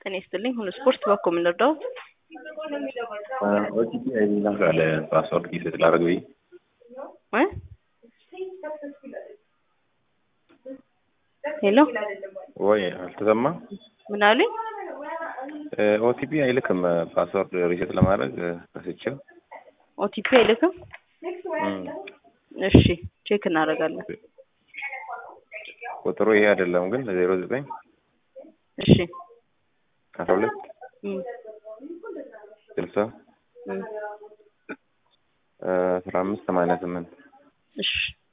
ጤና ይስጥልኝ። ሁሉ ስፖርት በኮ የምንረዳው ኦቲፒ አይላክ አለ ፓስወርድ ሪሴት ላደርግ ብዬ ሄሎ ወይ አልተሰማ ምን አሉኝ? ኦቲፒ አይልክም ፓስወርድ ሪሴት ለማድረግ ረስቼው ኦቲፒ አይልክም። እሺ ቼክ እናደርጋለን። ቁጥሩ ይሄ አይደለም ግን ዜሮ ዘጠኝ እሺ አስራ ሁለት እም፣ ስልሳ እም፣ አስራ አምስት ሰማንያ ስምንት እሺ